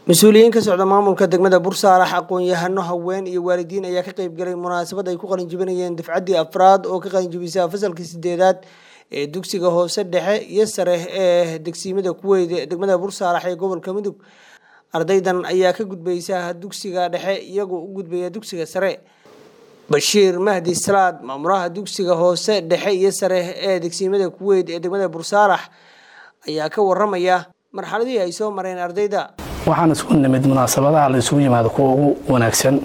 mas-uuliyiin ka socda maamulka degmada bursaarax aqoon-yahano haween iyo waalidiin ayaa ka qeybgalay munaasabad ay ku qalinjibinayeen dafcaddii afraad oo ka qalinjibisa fasalkii sideedaad ee dugsiga hoose dhexe iyo sare ee degsiimada kuweyd ee degmada bursaarax ee gobolka mudug ardaydan ayaa ka gudbaysa dugsiga dhexe iyagoo u gudbaya dugsiga sare bashiir mahdi salaad maamulaha dugsiga hoose dhexe iyo sare ee degsiimada kuweyd ee degmada bursaarax ayaa ka waramaya marxaladii ay soo mareen ardayda waxaan isku nimid munaasabadaha la isugu yimaado kuwa ugu wanaagsan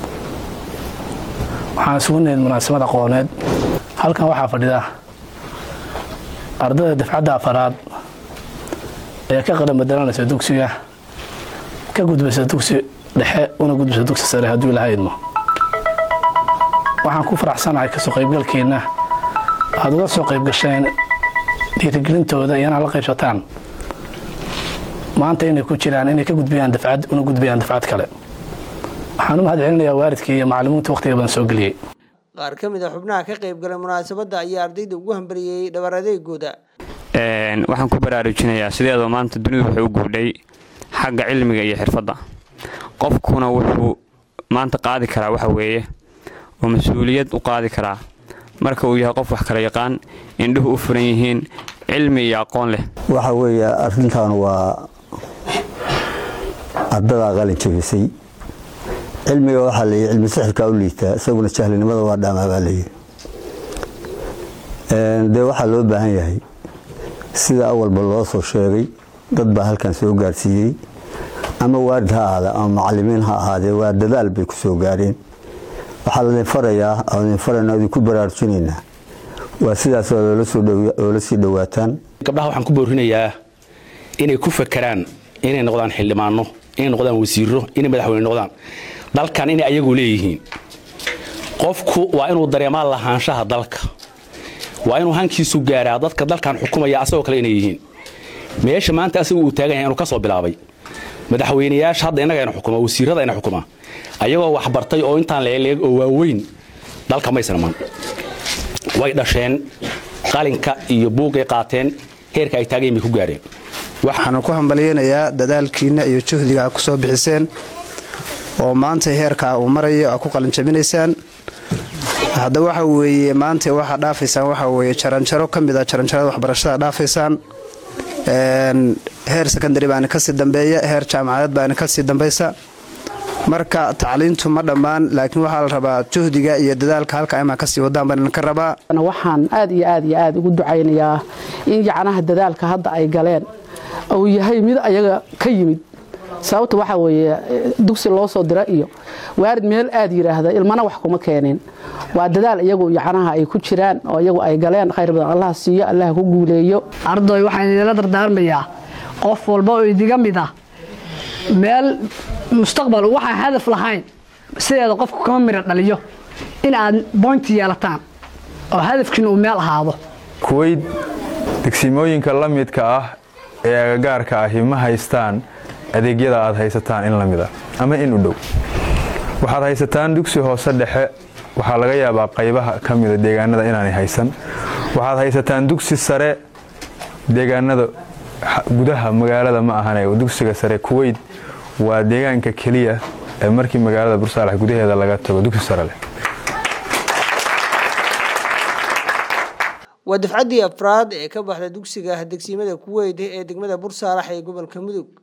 waxaan isugu nimid munaasabad aqooneed halkan waxaa fadhida ardayda dafcadda afaraad ee ka qaran bedelanaysa dugsiga ka gudbaysa dugsi dhexe una gudbaysa dugsi sare hadduu ilaha idmo waxaan ku faraxsanahay kasoo qaybgalkeenna aad uga soo qaybgasheen dhiirigelintooda iyo inaad la qaybsataan maanta inay ku jiraan inay ka gudbiyaan dafcad una gudbayaan dafcad kale waxaan u mahad celinayaa waalidkii iyo macallimiinta wakhtiga badan soo geliyey qaar ka mid a xubnaha ka qayb galay munaasabadda ayaa ardayda ugu hambaliyey dhabar adeegooda waxaan ku baraarujinayaa sideedoo maanta dunidu wuxuu u guudhay xagga cilmiga iyo xirfadda qofkuna wuxuu maanta qaadi karaa waxa weeye oo mas-uuliyad u qaadi karaa marka uu yahay qof wax kala yaqaan indhuhu u furan yihiin cilmi iyo aqoon leh waxa weeye arrintan waa ardadaa qalin jabisay cilmiga waxaa leeyahy cilmi sixirkaa u liitaa isaguna jahlinimada waa dhaamaa baa leeyahy dee waxaa loo baahan yahay sida awalba loo soo sheegay dad baa halkan soo gaarsiiyey ama waarid ha ahaada ama macalimiin ha ahaadee waa dadaal bay ku soo gaareen waxaa ladin farayaa adin farayna idinku baraarujinaynaa waa sidaas oola sii dhowaataan gabdhaha waxaan ku boorinayaa inay ku fakeraan inay noqdaan xildhibaano inay noqdaan wasiiro inay madaxweyne noqdaan dalkan inay ayagu leeyihiin qofku waa inuu dareemaa lahaanshaha dalka waa inuu hankiisu gaaraa dadka dalkan xukumaya asagoo kale inay yihiin meesha maanta asagu uu taagan yahay inuu ka soo bilaabay madaxweynayaasha hadda innagayna xukuma wasiirada ayna xukuma ayagoo waxbartay oo intaan leeleeg oo waaweyn dalka maysan iman way dhasheen qalinka iyo buugay qaateen heerka ay taagayen bay ku gaareen waxaanu ku hambalyeynayaa dadaalkiinna iyo juhdiga aad ku soo bixiseen oo maanta heerkaa uu marayo aad ku qalinjabinaysaan hadda waxa weeye maanta waxaa dhaafaysaan waxa weeye jaranjaro ka mid a jaranjarada waxbarashada dhaafaysaan heer secondary baana kasii dambeeya heer jaamacadeed baana kasii dambaysa marka tacliintu ma dhammaan laakiin waxaa la rabaa juhdiga iyo dadaalka halka imaa kasii wadaan baan ka rabaa waxaan aad iyo aad iyo aad ugu ducaynayaa in yacnaha dadaalka hadda ay galeen uu yahay mid ayaga ka yimid sababta waxaa weeye dugsi loo soo dira iyo waarid meel aad yidhaahda ilmana wax kuma keeneen waa dadaal iyagu yacnaha ay ku jiraan oo iyagu ay galeen khayr badan allaha siiyo allaha ku guuleeyo ardoy waxaan idinla dardaarmayaa qof walba oo idiga mid ah meel mustaqbal waxaan hadaf lahayn sideeda qofku kama mira dhaliyo in aad boynti yeelataan oo hadafkiina uu meel ahaado kuweyd degsimooyinka la midka ah ee agagaarka ahi ma haystaan adeegyada aad haysataan in la mid ah ama in u dhow waxaad haysataan dugsi hoose dhexe waxaa laga yaabaa qaybaha ka mida deegaanada inaanay haysan waxaad haysataan dugsi sare deegaanada gudaha magaalada ma ahane dugsiga sare kuweyd waa deegaanka keliya ee markii magaalada bursaalax gudaheeda laga tago dugsi sare leh waa dafcaddii afraad ee ka baxda dugsiga degsiimada kuweyd ee degmada bursaalax ee gobolka mudug